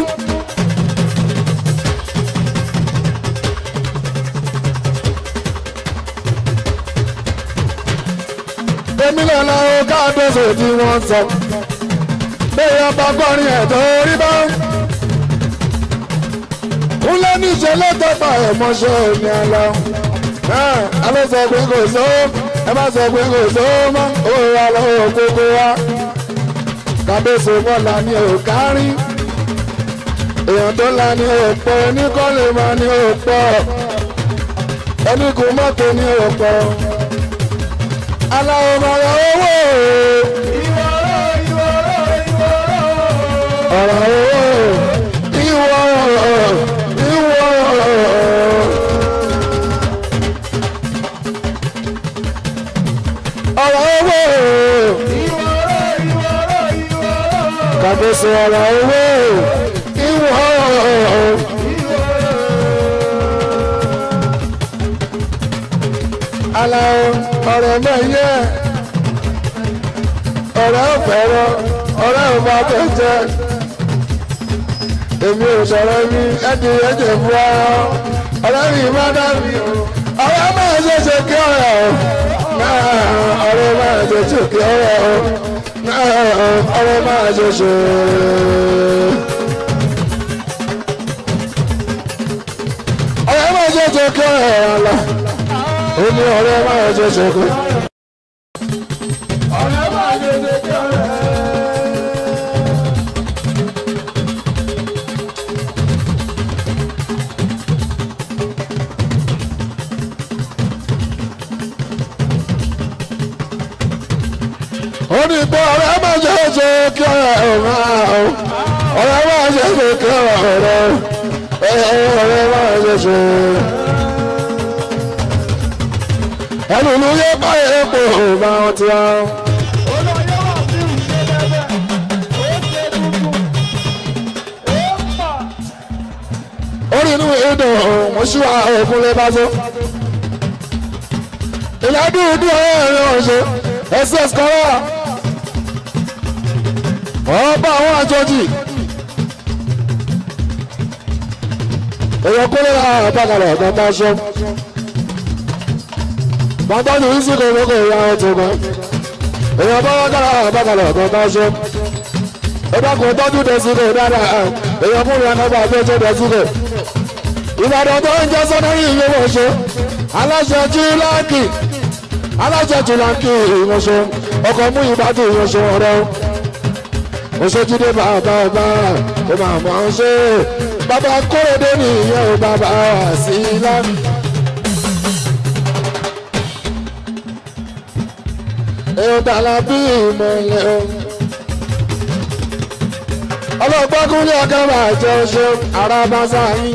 Speaker 3: èmi lẹ́la ọ̀ká àdọ́sọ̀ tí wọ́n ń sọ. bẹ́ẹ̀ ọba kọrin ẹ̀tọ́ orí bá ń. kúnlẹ̀ níṣẹ́ lọ́tọ̀pá ẹ̀mọ́ṣẹ́ òní àlọ́. alẹ́ sọ pé kò sówó ẹ má sọ pé kò sówó mọ́ òun wà lọ́wọ́ gbogbo wa kábíyèsí mọ́lá ní òkárí èèyàn tó la ní òpó oníkọ́lé máa ní òpó onígun mọ́tò ní òpó aláwọ̀ mọ̀rọ̀ owó ọ̀rọ̀ owó ìwọ ìwọ. ọ̀rọ̀ owó kàbíyèsí ọ̀rọ̀ owó ìwọ. aláwọ̀ ọ̀rọ̀ náà yẹ ọ̀rẹ́ ọ̀fẹ́rọ ọ̀rẹ́ ọba tó jẹ èmi ò sọ̀rọ̀ mi ẹ̀dì ẹ̀jẹ̀ fún wa ọ̀rẹ́ mi má dàbí ọ̀rẹ́ máa ṣe ṣe kí ọ̀rẹ́ o náà ọ̀rẹ́ máa ṣe ṣe kí ọ̀rẹ́ o náà ọ̀rẹ́ máa ṣe ṣe. ọ̀rẹ́ máa ṣe ṣe kí ọ̀rẹ́ ọ̀la ó ní ọ̀rẹ́ máa ṣe ṣe kí.
Speaker 2: ọ̀rẹ́ máa ṣe ṣe kí ọ̀rẹ́.
Speaker 3: ó ní pé ọ̀rẹ́ máa ṣe ṣe kí ọ̀rẹ́ ọ̀la ọ̀rẹ́ máa ṣe ṣe kí ọ̀rẹ́ ọ̀rẹ́ máa ṣe ṣe. ẹnu ló yẹ báyìí epo bá wọn ti wá.
Speaker 2: olóyè wà sí ìṣe lẹ́bẹ̀ ó ṣe dúdú ó mà.
Speaker 3: orí inú ìdùn mo ṣí wa òkun lè bá tó. ìlà dúdú ọ̀rẹ́ ọ̀ṣẹ́ ss kọ́lá. ọba àwọn àjọjì. èèyàn kó lè ra àbákalẹ̀ ọ̀gá bá ṣọ́. bàbá mi ń sìnkú lóko ìyá ọ̀tún kan. èèyàn bá wá kára àbákalẹ̀ ọ̀gá bá ṣọ́. ó dákun tọ́jú dẹ́síkò dáadáa èèyàn fún ìyá nọ́mbà tó tó dẹ́síkò. ìbàdàn tó ń jẹ́ sọ́nẹ́rì ìlú wọ̀ṣọ́ aláṣẹ jíláàkì aláṣẹ jíláàkì ìwọ̀ṣọ́ ọkọ̀ mú ìbàdàn ìwọ̀ṣọ́ ọ̀rẹ́ òṣèjúdé bàbá ọba ó máa mọ̀ ọ́n ṣe bàbá kórèdé nìyẹn ò bàbá wà sí ilá. èèyàn tààlà bí ìmọ̀lẹ́ o. ọlọ́gbọ́n kúnlẹ̀ ọ̀gá máa jẹ́ oṣù arábáṣá yín.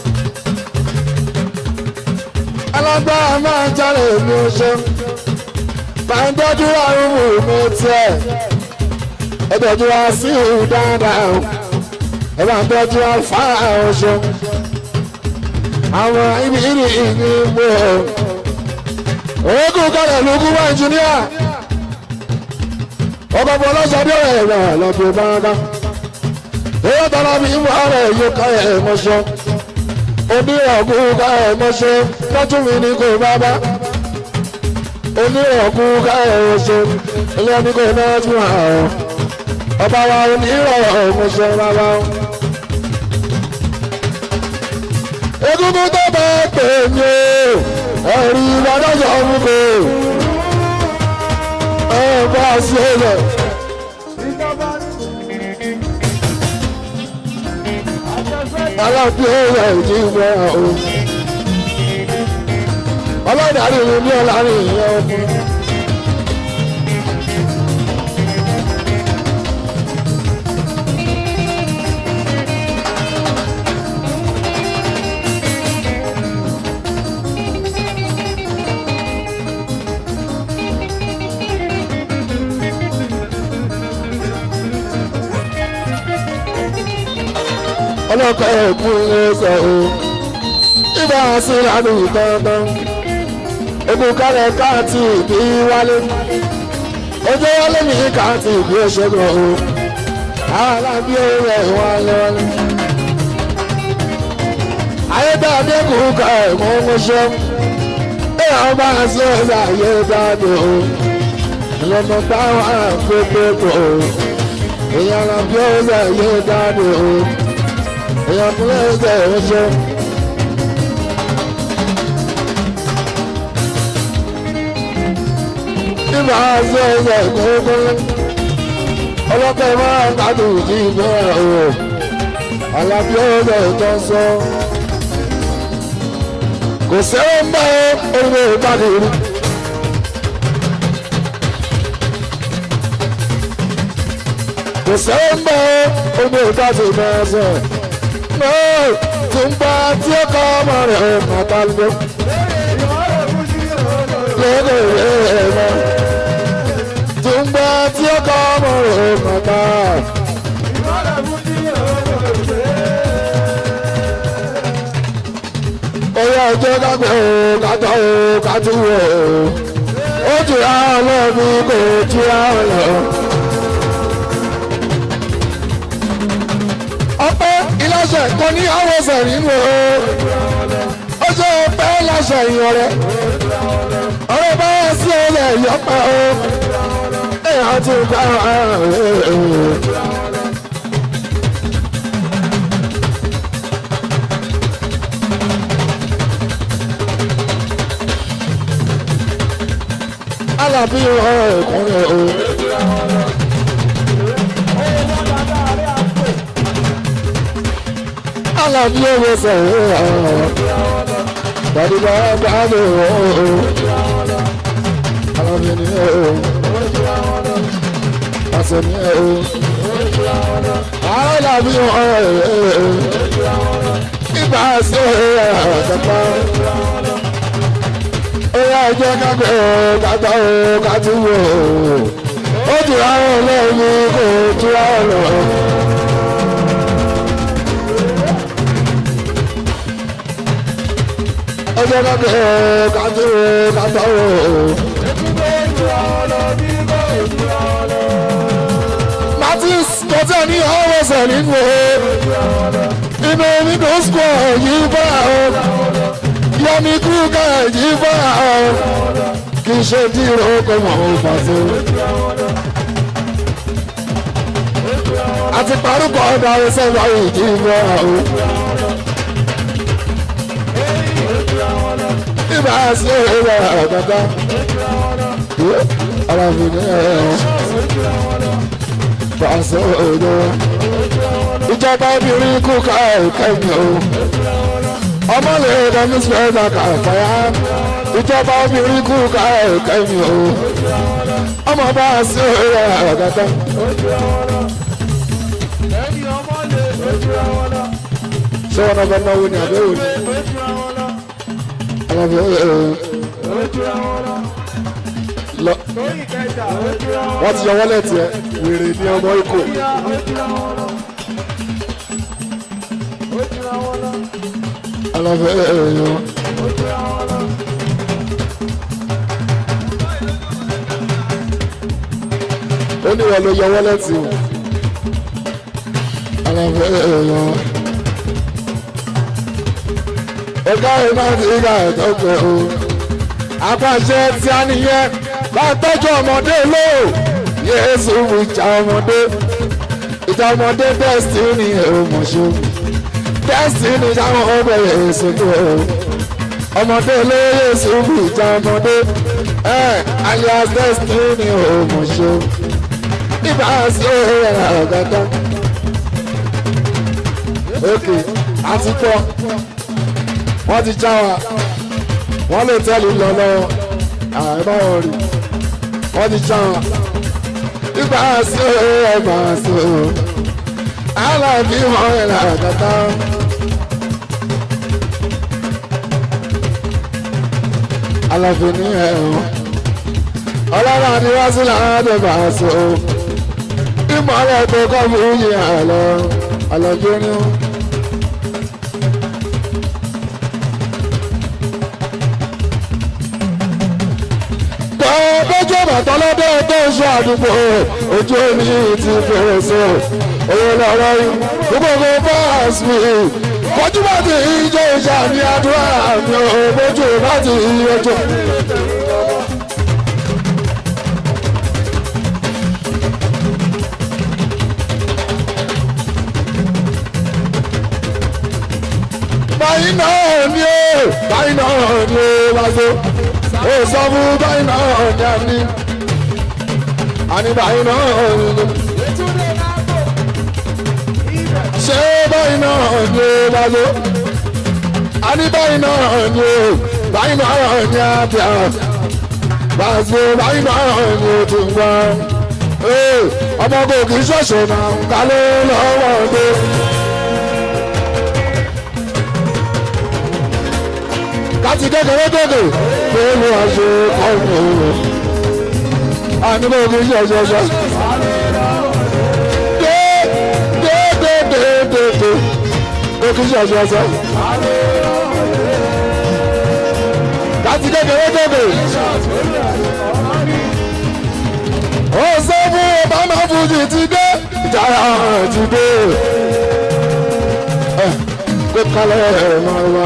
Speaker 3: alágbára máa jalè mi oṣù. máa ń tọ́jú àrùn mi tiẹ̀. ẹ tọ́jú wa sí ìhù dáadáa o. ẹ máa ń tọ́jú wa fá oṣù. àwọn ibi ìrì ìní mú o. òógùn kọlẹ̀ lógún wá ìjìníà. ọkọ̀ bọ̀ lọ́sọ̀dọ̀ ẹ̀ rẹ̀ lọ́bì báńbá. èyí tọ́lá bí mú ara ẹ̀ yóò ká ẹ̀ mọ́ṣọ́. onírọ̀gùn ká ẹ̀ mọ́ṣọ́ tọ́jú mi ní kò bábá. onírọ̀gùn ká ẹ̀ mọ́ṣọ́ ilé ẹni kò náà tún àwọn. ọba wa onírọ̀ mọ́ṣọ́ bábá. egungun tó bá pè mí o ẹ̀rí ìbádọ́jọ́ mú kò ẹ̀ bá a sí ẹ̀yẹ.
Speaker 2: ìjọba àjẹsẹ́
Speaker 3: aláàbí ẹ̀yà ìdí ìwọ̀ o. ọlọ́dàrí mi ní ọ̀làrin ìyẹn ọkùnrin. ọlọ́kọ̀ ẹ̀kún ẹsẹ̀ o ibà sí lánàá ìtọ́tọ́ egun kálẹ̀ káàtì ìbí wálé ojú wálé mi káàtì ìbí òṣèlú o alábí rẹ̀ wálé wálé. ayédáadé kù ká ẹ̀kún mọ́ṣẹ́ èèyàn bá sí ẹ̀sẹ̀ ayédáadé o ìlànà táwọn àfẹ́fẹ́ kò o èèyàn àbí ẹ̀sẹ̀ ayédáadé o èèyàn tó lẹ́yìn tẹ̀ ẹ̀ ṣe. Ibà ṣe ẹsẹ̀ kókólé. Ọlọ́pàá máa ń gbádùn sí ìbẹ̀rẹ̀ o. Àlàbí ọ̀rẹ́ tó sọ. Kò sẹ́wọ́n ń bá orílẹ̀ ìbàdí rí. Kò sẹ́wọ́n ń bá orílẹ̀ ìbàdí máa sọ náà tí ń bá tí ó kọ́ ọmọ rẹ̀ ọ̀ màtá ló
Speaker 2: ìmọ̀ràn fún sí ọ̀rọ̀
Speaker 3: lóde rẹ̀ mọ́. tí ń bá tí ó kọ́ ọmọ rẹ̀ ọ̀ màtá.
Speaker 2: ìmọ̀ràn fún sí ọ̀rọ̀
Speaker 3: Oyè ọjọ́ kápẹ́ o kátó o kátó o. Ó jù àwọn ọlọ́ọ̀bí kò jù àwọn lọ. Ọpẹ́ ìlàṣẹ kò ní àwọn ọ̀sẹ̀ nínú o. Ó ṣe ọpẹ́ ìlàṣẹ ìyàn rẹ̀. Ọ̀rẹ́ bá wá sí ọ̀rẹ́ ìyọ́pẹ́ o. Èèyàn máa tún bá wọn. alábí ọ̀rọ̀ ẹ̀kúnrẹ́ o. alábí ọ̀rọ̀ sọ̀rọ̀ ọ̀rọ̀ gbàdúgbà gbàdú ọ̀rọ̀ alábí ni ọ̀rọ̀ àṣẹ ni ọ̀rọ̀ alábí ọ̀rọ̀ ìgbà sí ọ̀rọ̀ kẹta ó yá jẹ́ kápẹ́ ọ̀ kátà ọ̀ kátì wọ̀ ó tura ọ̀ lẹ́yìn kò tura ọ̀ lọ. ó jẹ́ kápẹ́ ọ̀ kátì ọ̀ kátà ọ̀. Martins kọjá ní ọ̀wọ̀sẹ̀ nínú o inú nínú square yìí bá o yọmi kú ká yìí bá o kì í ṣe dírò kó mọ̀ ó fàṣẹ. àti parúkọ ọ̀dà ẹsẹ̀ wáyé yìí bá o. ibà sí ìwà àgàgà ara mi ní ẹ̀rọ fàṣẹ òdo ìjọba obìnrin kú ká ẹ̀kẹ́mi o ọmọ lè dání sẹ́dá ká fàyà ìjọba obìnrin kú ká ẹ̀kẹ́mi o ọmọ bá a sí ẹ̀rọ àgàgà. ṣé wọn bá náwó ni àbẹ́wò ni alábẹ́ ẹ̀rọ lọ wọ́n ti yọ wọlé tiẹ̀ wèrè ní ọmọ ikú. alábẹ́ ẹ̀rọ ó ní wọn ló yọ wọlé tì ó alábẹ́ ẹ̀rọ ọgá ẹ̀ máa ti ká ẹ̀tọ́ pẹ̀ o apàṣẹ tí a nìyẹn bá tọ́jú ọmọdé lò yéésù ìjà ọmọdé ìjà ọmọdé destiny ọmọṣọ destiny táwọn ọbẹ̀ yéésù tó o ọmọdé ló yéésù ìjà ọmọdé ẹ alias destiny ọmọṣọ ibà sí ẹ̀rọ àgàtà ok àti tọ́ wọ́n ti já wa wọ́n lè tẹ́lẹ̀ lọ lọ́wọ́ àìbá wọn rí wọ́n ti já wọn. Nígbà sí ẹ̀gbà sí o, aláàbí wọn rẹ̀ làkàtà. Aláfi ní ẹ̀rọ, ọlọ́run àdìwásí làádọ́ bá a sọ. Ìmọ̀lẹ̀ tó kọ́ fún yìí àlọ́, àlọ́jọ́ ní wọn. bójú bàtà lọ́dọ̀ tó ń ṣe àdúgbò ojú omi ti fèrèsé òye lọ́rọ́ yìí gbogbo bọ́ọ̀sì mi bójú bá ti ijó ìjà ní àdúrà mi ò bójú bá ti ijó. báyìí náà ni ó báyìí náà ni ó wá sí ó sọ fún báyìí náà ní àní àní báyìí náà ní. ṣé báyìí náà ní lálẹ́ àní báyìí náà ní báyìí náà ní àbíà bàṣẹ báyìí náà ní tún wá. ọmọ kò kì í ṣọ̀ṣọ̀ náà kálẹ̀ lọ́wọ́ dé. láti kékeré kékeré pé mo wá ṣe ọmọ òun àníbò mi ṣe ṣẹṣẹ. dé dé dé dé dé dé mo kì í ṣe ṣẹṣẹ. láti kékeré kékeré. ó ṣe fún obama fújì ti dé ìjàrá ti dé. kó kálẹ̀ ẹ̀ máa wá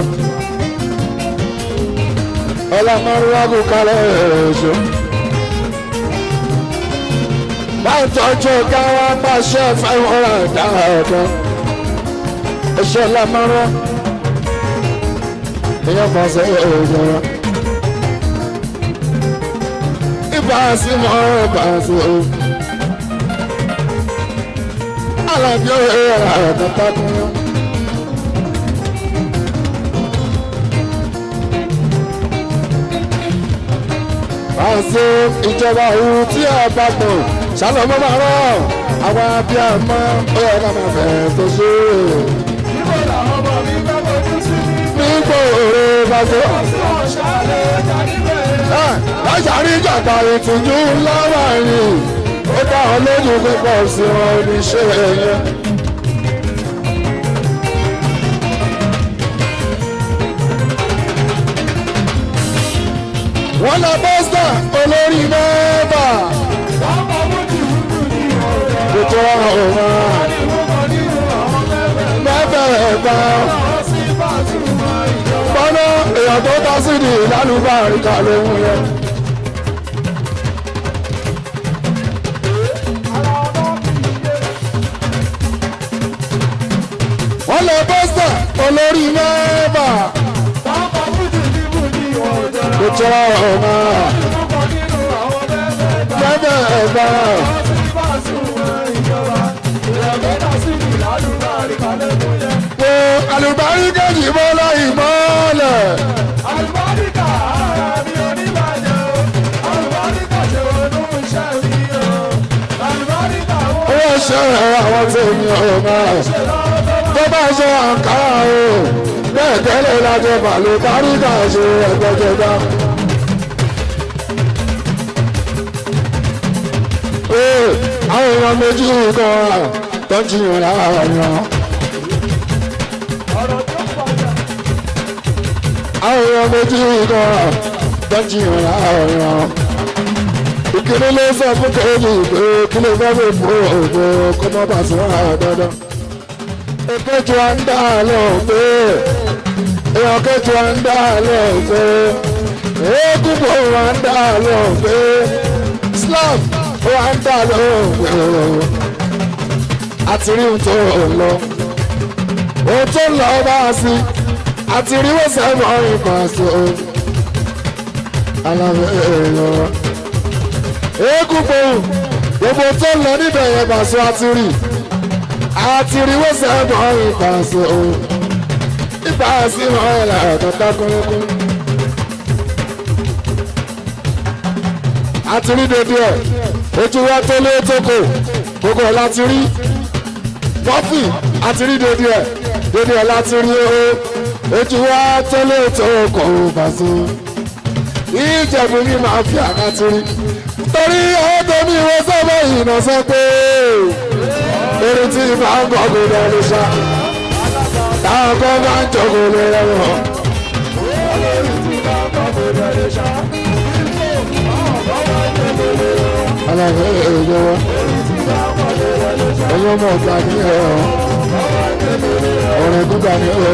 Speaker 3: ọlọ́mọrúwá kò kálẹ̀ ẹ̀ṣọ́. báyìí tọ́jú ọ̀gá wa pàṣẹ five hundred dáadáa iṣẹ́ lámọ́rọ́ èèyàn kan sọ èèyàn rẹ̀ ibà sí mọ́ ibà sí o alábí ọ̀rẹ́ rẹ̀ kọ́tà kún yín. àṣẹ ìjọba òun tí a bá pọ̀ ṣàlọ́mọ́ máa rọ̀ àwọn abiyamọ ó yẹ ká máa fẹ́ tó ṣe é.
Speaker 2: Níbo làwọn ọmọ mi fẹ́ fojú sí?
Speaker 3: nígbò òre bá ṣe.
Speaker 2: Tí wọ́n ṣàlẹ̀ ẹja níbẹ̀.
Speaker 3: láṣàrí ìjàgbá ìtìjú lọ́wọ́ yìí ó dá ọ lójú pípọ̀ sí wọn oníṣẹ́ yẹn. wọ́n lọ bọ́sà olórí mẹ́fà
Speaker 2: Wọ́n mọ bójú wúdú ní ọ̀dọ̀.
Speaker 3: ètò ọ̀hún
Speaker 2: Àdìmúkọ nínú àwọn mẹ́fẹ̀ẹ́.
Speaker 3: mẹ́fẹ̀ẹ̀fà
Speaker 2: Àwọn sí Pasuma ìjọba.
Speaker 3: gbọ́dọ̀ èèyàn tó dá sí ní ìlànà lóhun yẹn.
Speaker 2: Ara ọmọ kì í dé.
Speaker 3: wọ́n lọ bọ́sà olórí mẹ́fà
Speaker 2: Wọ́n mọ bójú níbù ní ọ̀dọ̀.
Speaker 3: ètò ọ̀hún
Speaker 2: Àdìmúkọ nínú àwọn mẹ́fẹ̀ẹ́.
Speaker 3: mẹ́fẹ̀ẹ̀fà.
Speaker 2: Àwọn sí Pasuma ìjọba. Ìrẹ̀lẹ́dà sí ìlàlúbà àríkàlẹ̀ mú yẹn.
Speaker 3: wo alùbáríkà yìí mọ́lá ìmọ́lẹ̀.
Speaker 2: Àlùbáríkà ara mi oníbàjẹ́ o. Àlùbáríkà ṣe wọnú iṣẹ́ mi o. Àlùbáríkà wọ́n
Speaker 3: owó ṣe àwọn tó ní ọmọ
Speaker 2: ṣe lọ́wọ́ tó
Speaker 3: tó bá ṣe àǹkárá o bẹ́ẹ̀ tẹ́lẹ̀ lájọ bàlùbáríkà ṣe ẹgbẹ́jọba. ee àwọn èèyàn méjì kan wà tó ń jiyàn láàárín wọn.
Speaker 2: ọ̀rọ̀ tó pàjá.
Speaker 3: àwọn èèyàn méjì kan wà tó ń jiyàn láàárín wọn. ìkíní ló sọ fún kejì pé kí ló fẹ́ fi fún òògùn kó má bàa sún àwọn dandan. èkejì wa ń dá lóhùn pé èèyàn kejì wa ń dá lóhùn pé eégún kò wá ń dá lóhùn pé Islam wá ń dá lóhùn pé àti rí ohun tó ń lọ ohun tó ń lọ bá a sí àti rí wọ́n sẹ́wọ̀n ìpàṣẹ alábẹ́ èèyàn eégún gbòòrùn gbogbo tó ń lọ níbẹ̀ yẹn bàṣọ àti rí àti rí wọ́n sẹ́wọ̀n ìpàṣẹ ìpàṣẹ wọn ẹ̀ là ẹ̀kọ́ dákúnrẹ́kún. àti rí dédé ẹ̀ ojú wa tó lé tókò gbogbo ẹ̀ láti rí pọ́fì àti rí dédé ẹ̀ dédé ẹ̀ láti rí o ojú wa tó lé tókò bàṣọ ìjẹ̀bù mi máa fi àkàtì rí torí ọwọ́ tó ní ìwé sábà ìnà sọ pé eré tí máa ń gbọ́ gbọdọ̀ lè ṣá táwọn kan máa ń jọ̀gọ̀ lè rẹwọ̀n. alábẹ́ èèyàn wọn ẹ̀yọ́ mọ̀ ọ̀gá ní ẹ̀rọ ọ̀rẹ́ gbígbà ní ẹ̀rọ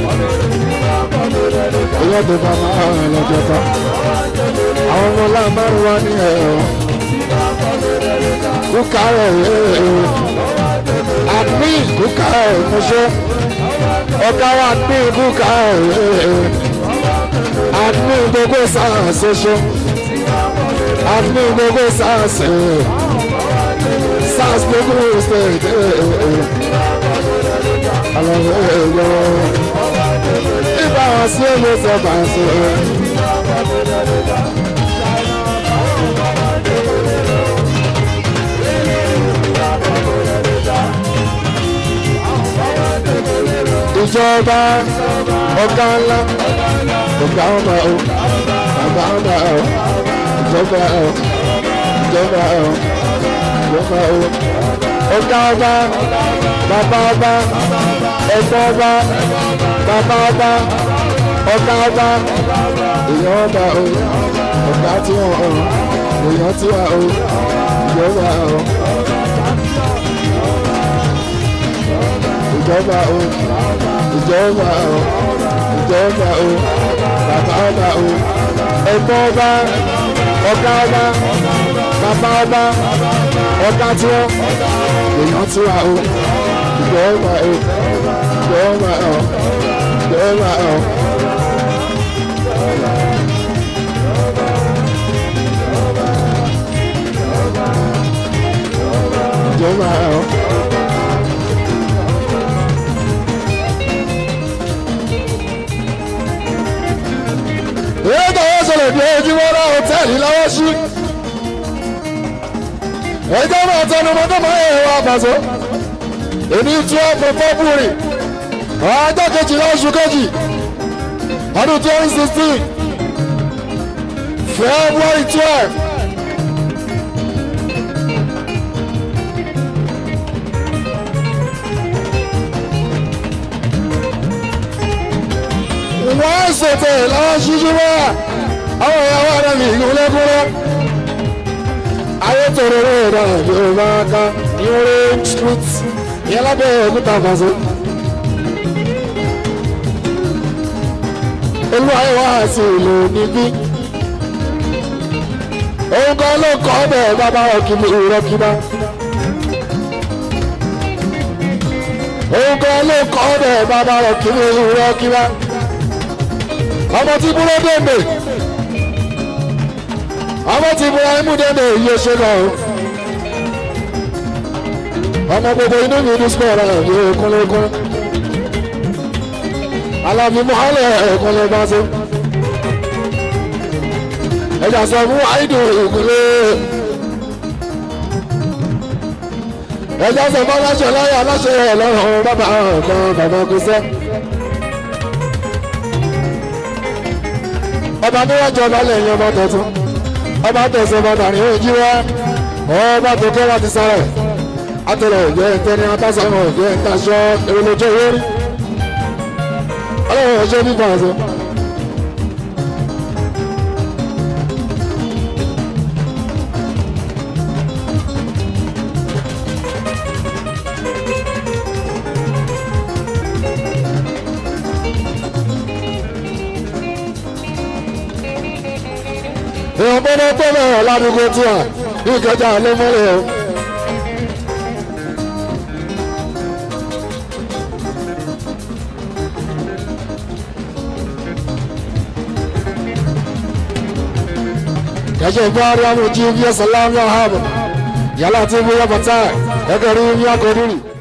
Speaker 3: ẹ̀yọ́ tó bá máa rìn lọ́jọ́ ká àwọn ọmọ láàmárùn wá ní ẹ̀rọ kúkà rẹ̀ ẹ̀rọ àmì kúkà rẹ̀ mọ́ṣẹ́ ọ̀gá wa ní kúkà rẹ̀ ẹ̀rọ àmì gbogbo sáà ṣoṣo àmì gbogbo sáà ṣe sáà gbogbo ṣe àlọ́ ẹ̀rọ ibà wọn sí ẹ̀mí sọ̀bà ṣe. ìjọba ọ̀gá ńlá ọ̀gá ọmọ o bàbá ọmọ o ìjọba o ìjọba o ìjọba o ọ̀gá ọba bàbá ọba ẹ̀gbọ́n ọba bàbá ọba ọ̀gá ọba èèyàn ọba o ọ̀gá tí wọ́n o èèyàn tí wà o ìjọba o. ìjọba o ìjọba o ìjọba o bàbá ọba o ẹ̀gbọ́n ọba ọ̀gá ọba bàbá ọba ọ̀gá tí wọ́n èèyàn tí wà ó ìjọba ó ìjọba ó ìjọba ó. ìjọba ó. èyí tó wọ́n sọ̀rọ̀ bí ojúmọ́ náà hòtẹ́ẹ̀lì lọ́wọ́ sí. ẹjọ́ máa tẹnu mọ́ tó máa yẹ wá àbàṣọ. èmi tí wọ́n fọ fọ́bùrì ọjọ́ kejìlá oṣù kejì ọdún twenty sixteen february twelve. wọ́n ṣètò lọ́wọ́ ṣíṣú wá àwọn ìyàwó àdàmì ìlú lẹ́kúnrẹ́ ayé tòrò rẹ̀ náà yóò máa ká ní orí street ìyẹn lábẹ́ òkúta fàṣọ. olú ayé wá sí ìlú níbí òun kan ló kọ́ bẹ́ẹ̀ bàbá ọ̀kìmí ìrọ́kìmá. òun kan ló kọ́ bẹ́ẹ̀ bàbá ọ̀kìmí ìrọ́kìmá ọmọ tí búrọ́ dèndé ọmọ tí búrọ́ imú dèndé yìí ṣe lọ ọmọ gbogbo inú mi ní sùpọ̀ rẹ̀ yóò kúnlẹ̀kún alábi mọ́hálẹ̀ ẹ̀kúnlẹ̀ bá ṣe ẹ̀jà sọ fún àìdù ìkúnlẹ̀ ẹ̀jà sọ fún aláṣẹ láyé aláṣẹ ẹ̀ lọ́rùn bàbá ọ̀kan bàbá kúṣẹ́. ọba níwájú ọba lẹ́yìn ọba tuntun ọba tẹ̀sán ọba dàrí ojú wa ọba tó kẹ́ láti sára ẹ̀ atẹ̀lẹ̀ òjò ẹ̀ńtẹ́ ní atásánà òjò ẹ̀ńtẹ́ aṣọ èròlójó owó rí ọlọ́run ọjọ́ nípa àṣọ. èèyàn gbọ́dọ̀ tó bẹ̀rẹ̀ ládùúgbò tí a ní ìkẹjà ló mọ́lẹ̀ o. kẹjọ ìgbà rí àwọn ojú bí ẹsẹ̀ láwọn ọ̀hún yàrá tí wọ́n yọ bàtà ẹgbẹ̀rún ní akọ̀ọ́dúnrún.